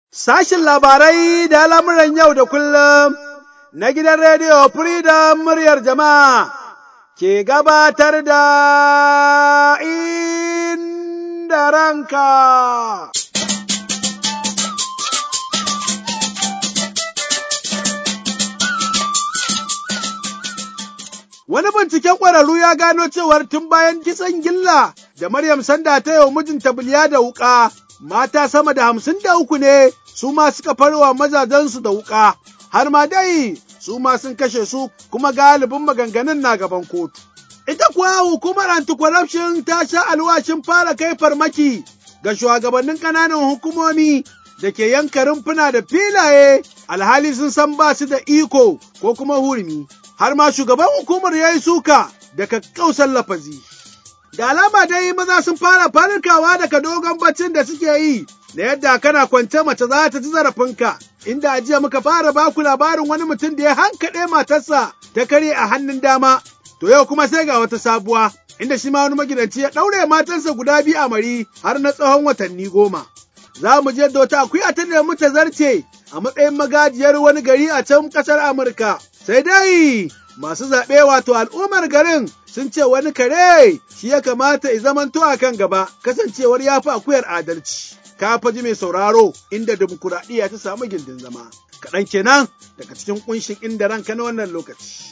Sashin labarai da al'amuran yau da kullum na gidan rediyo Freedom muryar jama'a ke gabatar da inda ranka. Wani binciken ƙwararru ya gano cewar tun bayan kisan gilla da Maryam Sanda ta yi wa mijinta biliya da wuƙa, mata sama da hamsin da uku ne su ma suka farwa mazajensu da wuƙa, har ma dai su ma sun kashe su kuma galibin maganganun na gaban kotu. Ita kuwa hukumar anti-corruption ta sha alwashin fara kai farmaki ga shugabannin ƙananan hukumomi da ke yanka rumfuna da filaye alhali sun san ba su da iko ko kuma hurumi. Har ma shugaban hukumar ya yi suka da kakkausan lafazi. Da alama dai maza sun fara farkawa daga dogon baccin da suke yi da yadda kana kwance mace za ta ji zarafinka, inda a jiya muka fara baku labarin wani mutum da ya hankaɗe matarsa ta karye a hannun dama, to yau kuma sai ga wata sabuwa, inda shi ma wani magidanci ya ɗaure matarsa guda biyu a mari har na tsawon watanni goma. Za mu je da wata akuya ta nemi ta zarce a matsayin magajiyar wani gari a can ƙasar Amurka. Sai dai masu zaɓe wato al'ummar garin sun ce wani kare shi ya kamata ya zamanto a kan gaba kasancewar ya fi akuyar adalci. Ka faji mai sauraro inda dimokuraɗiyya ta samu gindin zama. Kaɗan kenan daga cikin ƙunshin inda ranka na wannan lokaci.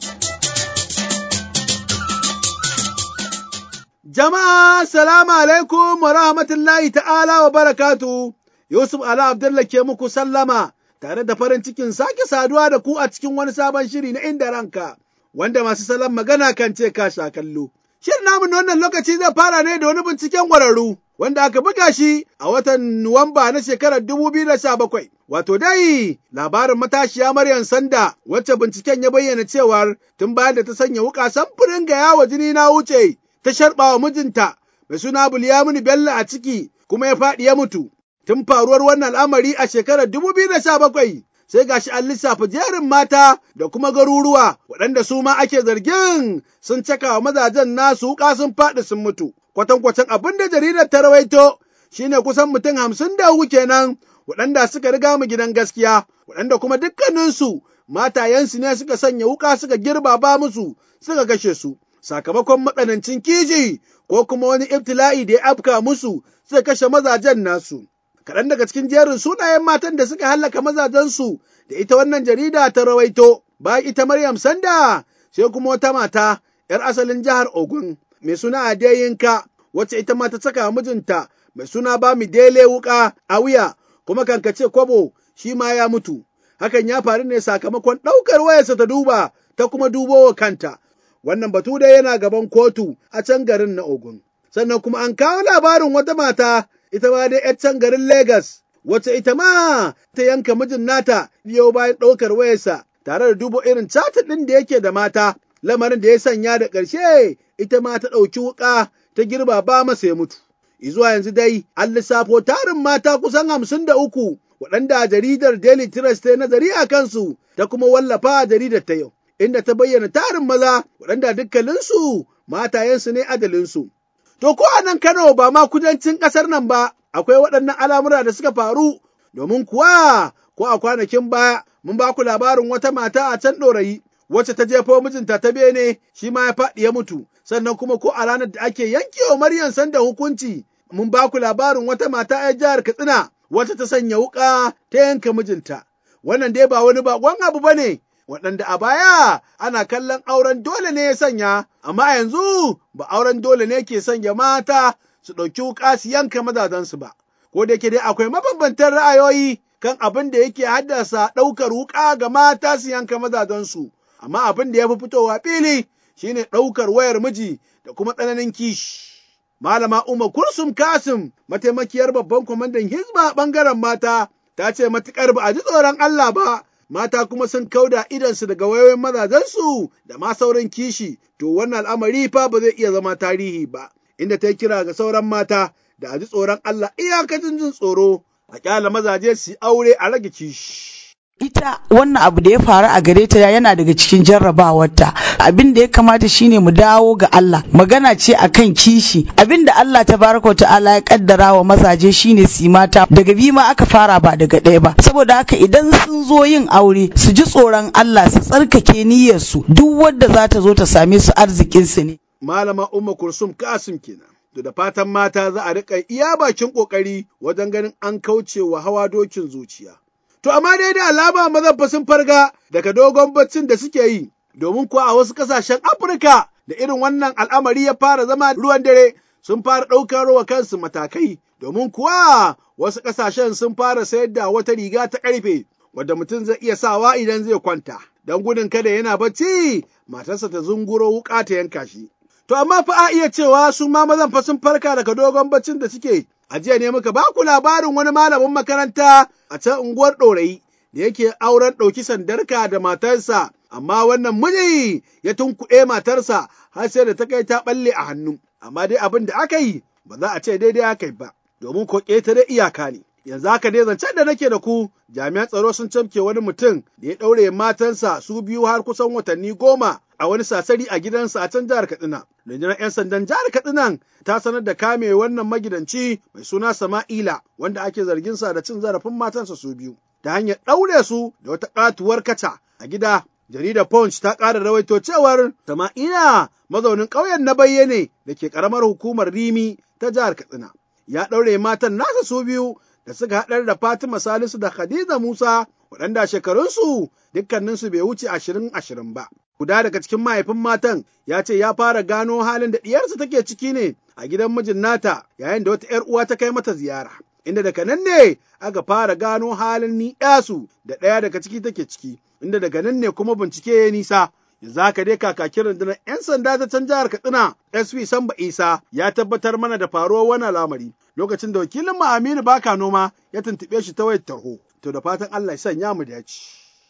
Jama'a salamu alaikum wa rahmatullahi ta'ala wa barakatu. Yusuf Ala Abdullah ke muku sallama tare da farin cikin sake saduwa da ku a cikin wani sabon shiri na inda ranka, wanda masu salon magana kan ce ka sha kallo. Shirin namu na wannan lokaci zai fara ne da wani binciken ƙwararru wanda aka buga shi a watan Nuwamba na shekarar dubu biyu da sha bakwai. Wato dai labarin matashiya Maryam Sanda wacce binciken ya bayyana cewar tun bayan da ta sanya wuƙa samfurin ga yawo jini na wuce ta sharɓa wa mijinta mai suna Bulyaminu Bello a ciki kuma ya faɗi ya mutu. Tun faruwar wannan al'amari a shekarar dubu biyu da sha bakwai sai gashi an lissafa jerin mata da kuma garuruwa waɗanda su ma ake zargin sun caka wa mazajen nasu wuƙa sun faɗi sun mutu. Kwatankwacin abin da jaridar ta rawaito shine kusan mutum hamsin da uku kenan waɗanda suka riga mu gidan gaskiya waɗanda kuma dukkaninsu matayensu ne suka sanya wuƙa suka girba ba musu suka kashe su. Sakamakon matsanancin kiji ko kuma wani ibtila'i da ya afka musu suka kashe mazajen nasu. kaɗan daga cikin jerin sunayen matan da suka hallaka mazajensu da ita wannan jarida ta rawaito, bayan ita Maryam Sanda sai kuma wata mata ‘yar asalin jihar Ogun mai suna Adeyinka wacce ita ma ta saka mijinta mai suna Bami Dele wuƙa a wuya kuma kankace kwabo shi ma ya mutu. Hakan ya faru ne sakamakon ɗaukar wayarsa ta duba ta kuma dubo wa kanta. Wannan batu dai yana gaban kotu a can garin na Ogun. Sannan kuma an kawo labarin wata mata ita ma dai ‘yar can garin Legas, wacce ita ma ta yanka mijin nata biyo bayan ɗaukar wayarsa tare da dubo irin catin ɗin da yake da mata, lamarin da ya sanya da ƙarshe ita ma ta ɗauki wuƙa ta girba ba masa ya mutu. Izuwa yanzu dai an lissafo tarin mata kusan hamsin da uku waɗanda jaridar Daily Trust ta nazari a kansu ta kuma wallafa a jaridar ta yau, inda ta bayyana tarin maza waɗanda dukkaninsu matayensu ne adalinsu. To ko a nan Kano ba ma kudancin ƙasar nan ba, akwai waɗannan al'amura da suka faru, domin kuwa ko a kwanakin baya mun ba ku labarin wata mata a can ɗorayi, wacce ta jefo mijinta ta bene shi ma ya faɗi ya mutu, sannan kuma ko a ranar da ake yankewa Maryam sanda hukunci, mun ba ku labarin wata mata ‘yar jihar Katsina, wacce ta sanya wuƙa ta yanka mijinta. Wannan dai ba wani baƙon abu ba ne, waɗanda a baya ana kallon auren dole ne ya sanya, amma yanzu ba auren dole ne ke sanya mata su ɗauki wuƙa su yanka mazajensu ba. Ko da yake dai akwai mabambantan ra'ayoyi kan abin da yake haddasa ɗaukar wuƙa ga mata su yanka mazajensu, amma abin da ya fi fitowa fili shine ɗaukar wayar miji da kuma tsananin kishi. Malama Umar Kursum Kasim, mataimakiyar babban kwamandan Hizba ɓangaren mata, ta ce matuƙar ba a ji tsoron Allah ba, mata kuma sun kauda idansu daga wayoyin mazajensu da ma sauran kishi, to wannan al'amari fa ba zai iya zama tarihi ba, inda ta kira ga sauran mata da a ji tsoron Allah iyakacin jin tsoro, a ƙyala mazaje su aure a rage kishi. ita wannan abu da ya faru a gare ta yana daga cikin jarrabawarta abin da ya kamata shine mu dawo ga Allah magana ce akan kishi abin da Allah tabaraka ta'ala ya kaddara wa mazaje shine su mata daga biyu ma aka fara ba daga ɗaya ba saboda haka idan sun zo yin aure su ji tsoron Allah su tsarkake niyyarsu duk wadda za ta zo ta same su arzikin su ne malama umma kursum kasim kenan to da fatan mata za a riƙa iya bakin ƙoƙari wajen ganin an kauce wa hawa dokin zuciya To amma dai da alama mazan fa sun farga daga dogon baccin da suke yi, domin kuwa a wasu ƙasashen Afirka da irin wannan al'amari ya fara zama ruwan dare sun fara ɗaukar wa kansu matakai, domin kuwa wasu ƙasashen sun fara sayar da wata riga ta ƙarfe wadda mutum zai iya sawa idan zai kwanta, don gudun kada yana bacci matarsa ta zunguro wuƙa ta yanka shi. To amma fa a iya cewa su ma mazan fa sun farka daga dogon baccin da suke A jiya ne muka ba ku labarin wani malamin makaranta a can unguwar ɗorayi da yake auren ɗauki sandarka da matarsa, amma wannan miji ya tunkuɗe matarsa har sai da ta kai ta ɓalle a hannu. Amma dai abin da aka yi ba za a ce daidai aka yi ba, domin ko ƙetare iyaka ne. Yanzu haka dai zancen da nake da ku jami'an tsaro sun camke wani mutum da ya ɗaure matansa su biyu har kusan watanni goma a wani sasari a gidansa a can jihar Katsina. Rundunar 'yan sandan jihar Katsina ta sanar da kame wannan magidanci mai suna Sama'ila wanda ake zargin sa da cin zarafin matansa su biyu ta hanyar ɗaure su da wata ƙatuwar kaca a gida. Jaridar Punch ta ƙara rawaito cewar Sama'ila mazaunin ƙauyen na bayyane da ke ƙaramar hukumar Rimi ta jihar Katsina. Ya ɗaure matan nasa su biyu da suka haɗar da Fatima Salisu da Khadija Musa waɗanda shekarunsu dukkaninsu bai wuce ashirin ashirin ba. Guda daga cikin mahaifin matan ya ce ya fara gano halin da ɗiyarsa take ciki ne a gidan mijin nata yayin da wata ‘yar uwa ta kai mata ziyara. Inda daga nan ne aka fara gano halin ni su da ɗaya daga ciki take ciki, inda daga nan ne kuma bincike ya nisa. Yanzu haka dai kakakin rundunar 'yan sanda ta can jihar Katsina SP Samba Isa ya tabbatar mana da faruwar wannan lamari lokacin da wakilin mu Aminu Baka Noma ya tuntuɓe shi ta wayar tarho. To da fatan Allah ya sanya mu dace.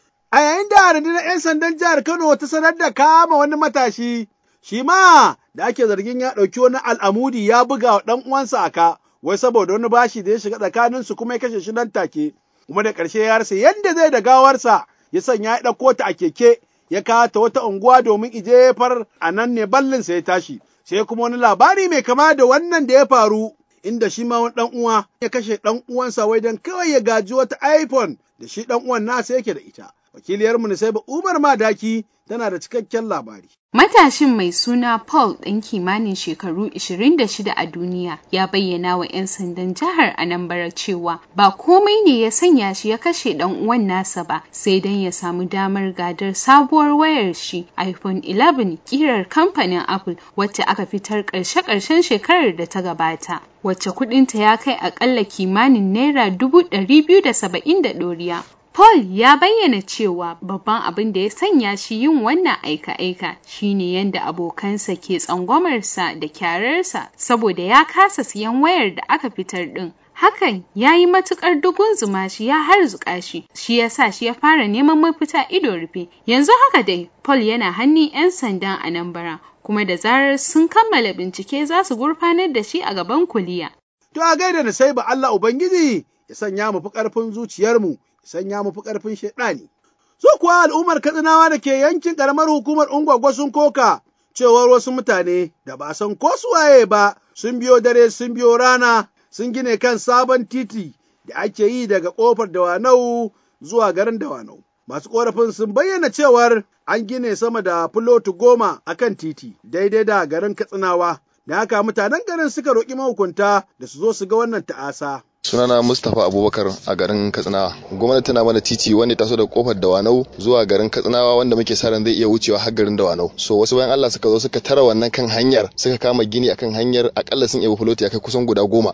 A yayin da rundunar 'yan sandan jihar Kano ta sanar da kama wani matashi, shi ma da ake zargin ya ɗauki wani al'amudi ya buga wa ɗan uwansa aka, wai saboda wani bashi da ya shiga tsakaninsu kuma ya kashe shi nan take, kuma da ƙarshe ya rasa yadda zai da gawarsa ya sanya ya ɗauko ta a keke ya kawo ta wata unguwa domin ijefar a nan ne ballinsa ya tashi. Sai kuma wani labari mai kama da wannan da ya faru inda shi ma wani ɗan uwa ya kashe ɗan uwansa wai don kawai ya gaji wata iPhone da shi ɗan uwan nasa yake da ita. Wakiliyarmu Nisaiba Umar Madaki tana da cikakken labari. Matashin mai suna Paul ɗan kimanin shekaru 26 a duniya ya bayyana wa 'yan sandan jihar Anambra cewa ba komai ne ya sanya shi ya kashe ɗan uwan nasa ba sai dan ya samu damar gadar sabuwar wayar shi iPhone 11 kirar kamfanin Apple wacce aka fitar ƙarshe-ƙarshen shekarar da ta gabata. Wacce kuɗinta ya kai aƙalla kimanin naira dubu ɗari biyu da saba'in da ɗoriya. Paul ya bayyana cewa babban abin da ya sanya shi yin wannan aika-aika shine yadda abokansa ke tsangwamarsa da kyararsa saboda ya kasa siyan wayar da aka fitar ɗin. Hakan ya yi matuƙar dugun zuma shi ya harzuka shi, shi ya sa shi ya fara neman mafita ido rufe. Yanzu haka dai, Paul yana hannun 'yan sandan Anambra, kuma da zarar sun kammala bincike za su gurfanar da shi a gaban kuliya. To a gaida na sai ba Allah Ubangiji ya sanya mu fi ƙarfin zuciyarmu sanya mu fi ƙarfin shaɗani. Su kuwa al'ummar Katsinawa da ke yankin ƙaramar hukumar Ungwagwa sun koka cewar wasu mutane da ba san ko suwaye ba sun biyo dare sun biyo rana sun gine kan sabon titi da ake yi daga ƙofar Dawanau zuwa garin Dawanau. Masu ƙorafin sun bayyana cewar an gine sama da filotu goma a kan titi daidai da garin Katsinawa. Da haka mutanen garin suka roƙi mahukunta da su zo su ga wannan ta'asa. sunana mustapha abubakar a garin katsinawa gwamnati tana mana titi wanda taso da kofar dawanau zuwa garin katsinawa wanda muke sa ran zai iya wucewa har garin dawanau so wasu bayan allah suka zo suka tara wannan kan hanyar suka kama gini akan hanyar akalla sun iya fuloti ya kai kusan guda goma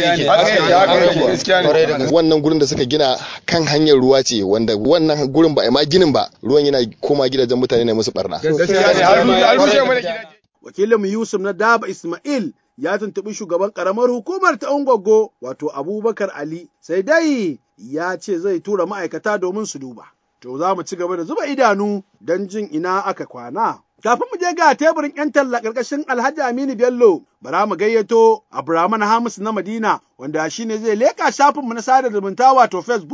wannan gurin da suka gina kan hanyar ruwa ce wanda wannan gurin ba a ma ginin ba ruwan yana koma gidajen mutane ne musu barna wakilin Yusuf na Daba Ismail ya tuntuɓi shugaban ƙaramar hukumar ta Ungwaggo wato Abubakar Ali sai dai ya ce zai tura ma'aikata domin su duba. To za mu ci gaba da zuba idanu don jin ina aka kwana. Kafin mu je ga teburin 'yan talla ƙarƙashin Alhaji Aminu Bello, bara mu gayyato Abraman Hamis na Madina wanda shi ne zai leƙa shafinmu na sada zumunta wato Facebook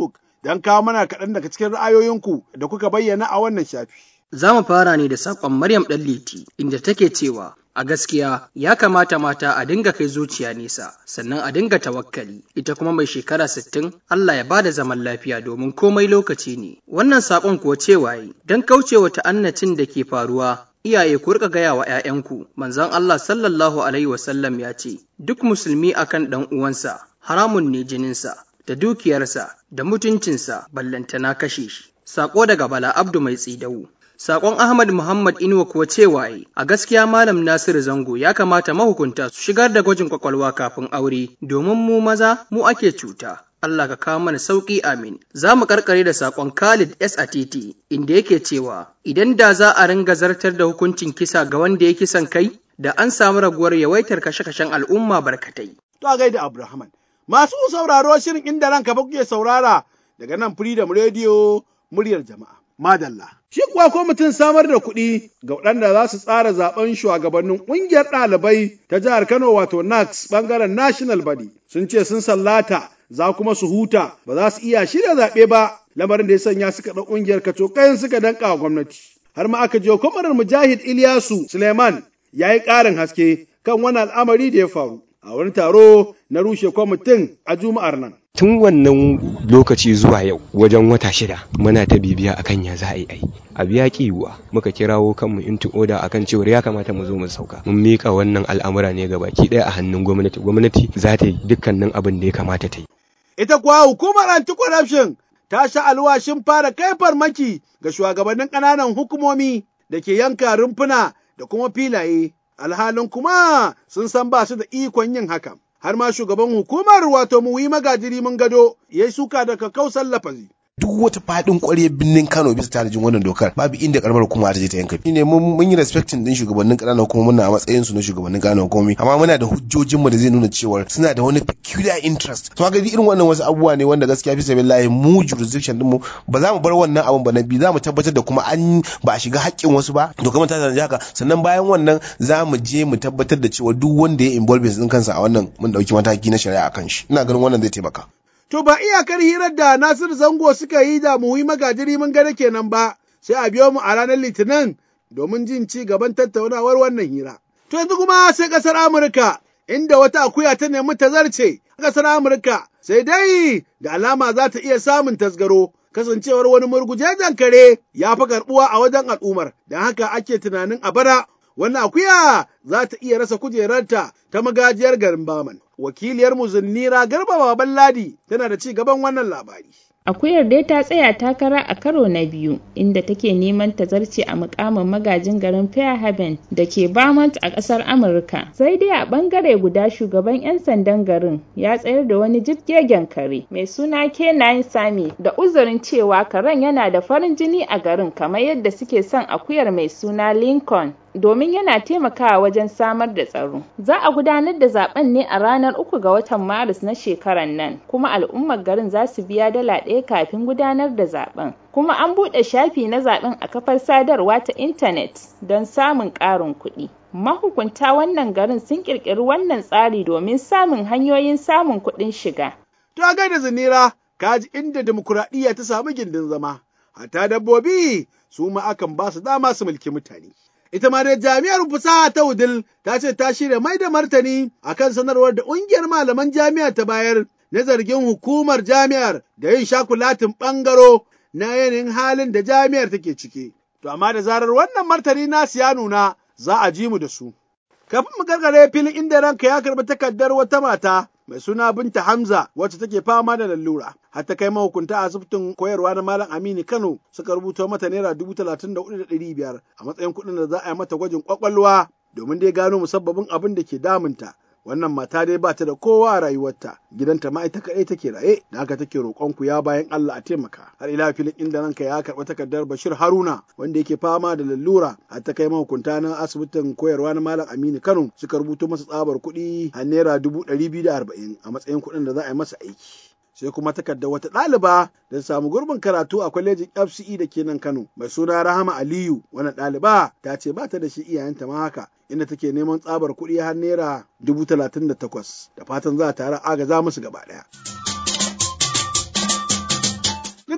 don kawo mana kaɗan daga cikin ra'ayoyinku da kuka bayyana a wannan shafi. Za mu fara ne da saƙon Maryam Ɗanliti inda take cewa a gaskiya ya kamata mata a dinga kai zuciya nesa sannan a dinga tawakkali ita kuma mai shekara sittin Allah ya bada zaman lafiya domin komai lokaci ne. Wannan saƙon kuwa cewa yi don kaucewa ta'annacin da ke faruwa iyaye ku rika gaya wa 'ya'yanku manzon Allah sallallahu alaihi wasallam ya ce duk musulmi akan ɗan uwansa haramun ne jininsa da dukiyarsa da mutuncinsa ballantana kashe shi. Sako daga Bala Abdu mai tsidawu. Sakon Ahmad Muhammad Inuwa kuwa cewa yi, a gaskiya Malam Nasiru Zango ya kamata mahukunta su shigar da gwajin kwakwalwa kafin aure, domin mu maza mu ake cuta. Allah ka kawo mana sauƙi amin. Za mu karkare da sakon Khalid S. Atiti, inda yake cewa, idan da za a ringa zartar da hukuncin kisa ga wanda ya kisan kai, da an samu raguwar yawaitar kashe-kashen al'umma barkatai. To a gaida Abrahaman. Masu sauraro shirin inda ranka ba kuke saurara daga nan Freedom Radio muryar jama'a. Madalla. Shi kuwa kwamitin samar da kuɗi ga waɗanda za su tsara zaben shugabannin ƙungiyar ɗalibai ta jihar Kano wato NAX ɓangaren National Body sun ce sun sallata za kuma su huta ba za su iya shirya zaɓe ba lamarin da ya sanya suka ɗau ƙungiyar kacokayen suka danƙa wa gwamnati. Har ma aka je kwamarar Mujahid Ilyasu Suleiman ya yi ƙarin haske kan wani al'amari da ya faru. a wani taro na rushe kwamitin a juma'ar nan. Tun wannan lokaci zuwa yau wajen wata shida muna ta bibiya akan ya za a yi ai. Abu ya yiwuwa muka kirawo kanmu into order akan cewar ya kamata mu zo mu sauka. Mun mika wannan al'amura ne ga baki ɗaya a hannun gwamnati. Gwamnati za ta yi dukkanin abin da ya kamata ta yi. Ita kuwa hukumar anti-corruption ta sha alwashin fara kai farmaki ga shugabannin ƙananan hukumomi da ke yanka rumfuna da kuma filaye. alhalin kuma sun san ba su da ikon yin haka. Har ma shugaban hukumar wato muwi magajiri mun gado ya suka da kakkausan lafazi. duk wata fadin ƙwarya birnin Kano bisa tanajin wannan dokar babu inda karamar hukuma ta je ta yanka shine mun mun yi respecting din shugabannin ƙananan hukumomi muna a matsayin su na shugabannin ƙananan hukumomi amma muna da hujjojin mu da zai nuna cewa suna da wani peculiar interest to ga irin wannan wasu abubuwa ne wanda gaskiya fi sabillahi mu jurisdiction din mu ba za mu bar wannan abun ba na bi za mu tabbatar da kuma an ba a shiga haƙƙin wasu ba dokar ta tanaji haka sannan bayan wannan za mu je mu tabbatar da cewa duk wanda ya involve din kansa a wannan mun dauki mataki na shari'a akan shi ina ganin wannan zai taimaka To ba iyakar hirar da Nasir Zango suka yi da muhi magajiri mun gane kenan ba, sai a biyo mu a ranar Litinin domin jin ci gaban tattaunawar wannan hira. To yanzu kuma sai ƙasar Amurka, inda wata akuya ta nemi ta zarce ƙasar Amurka, sai dai da alama za ta iya samun tasgaro. Kasancewar wani murgujejen kare ya fi karɓuwa a wajen al'ummar, don haka ake tunanin a bara wannan akuya za ta iya rasa kujerarta ta magajiyar garin Baman. Wakiliyar Muzunnira Garba Baban Ladi tana da ci gaban wannan labari. Akuyar dai ta tsaya takara a karo na biyu inda take neman ta zarce a mukamin magajin garin Fairhaven da ke Vermont a ƙasar Amurka. Sai dai a ɓangare guda shugaban 'yan sandan garin ya tsayar da wani jibgegen kare mai suna K9 Sami da uzurin cewa karen yana da farin jini a garin kamar yadda suke son akuyar mai suna Lincoln. domin yana taimakawa wajen samar da tsaro. Za a gudanar da zaben ne a ranar uku ga watan Maris na shekarar nan, kuma al'ummar garin za su biya dala ɗaya kafin gudanar da zaben. Kuma an buɗe shafi na zaben a kafar sadarwa ta intanet don samun ƙarin kuɗi. Mahukunta wannan garin sun ƙirƙiri wannan tsari domin samun hanyoyin samun kuɗin shiga. To a gaida zinira, kaji inda demokuraɗiyya ta samu gindin zama, hatta dabbobi su ma akan ba su dama su mulki mutane. ita ma dai jami'ar fasaha ta Wudil ta ce ta shirya mai da martani akan sanarwar da ƙungiyar malaman jami'a ta bayar na zargin hukumar jami'ar da yin shakulatin ɓangaro na yanayin halin da jami'ar take ciki. To amma da zarar wannan martani nasu ya nuna za a ji mu da su. Kafin mu gargare filin inda ranka ya karɓi takardar wata mata mai suna Binta Hamza wacce take fama da lallura. Har ta kai mahukunta a asibitin koyarwa na Malam Aminu Kano suka rubuta mata naira dubu talatin da hudu da ɗari biyar a matsayin kuɗin da za a yi mata gwajin ƙwaƙwalwa domin dai gano musabbabin abin da ke damunta. Wannan mata dai ba ta da kowa a rayuwarta, gidanta ma ita kaɗai take raye, da haka take roƙon ku ya bayan Allah a taimaka. Har ila filin inda ranka ya karɓi takardar Bashir Haruna wanda yake fama da lallura har ta kai mahukunta na asibitin koyarwa na Malam Aminu Kano suka rubuto masa tsabar kuɗi a naira dubu ɗari biyu da arba'in a matsayin kuɗin da za a yi masa aiki. sai kuma takardar wata ɗaliba da samu gurbin karatu a kwalejin FCE da ke nan Kano mai suna Rahama Aliyu wani ɗaliba ta ce ba ta da shi iyayenta ma haka inda take neman tsabar kuɗi har naira dubu talatin da takwas da fatan za a tare agaza musu gaba ɗaya.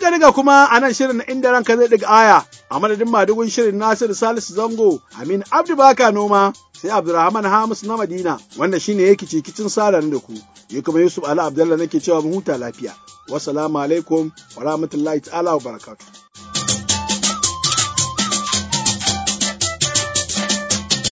Duka duka kuma a nan shirin na inda ranka zai ɗiga aya a madadin madugun shirin Nasiru Salisu Zango Amin Abdu Baka Noma sai Abdulrahman Hamis na Madina wanda shine yake cikicin sadan da ku. Ni kuma Yusuf Ali Abdullah nake cewa mu huta lafiya. Wassalamu alaikum wa rahmatullahi ta'ala wa barakatuh.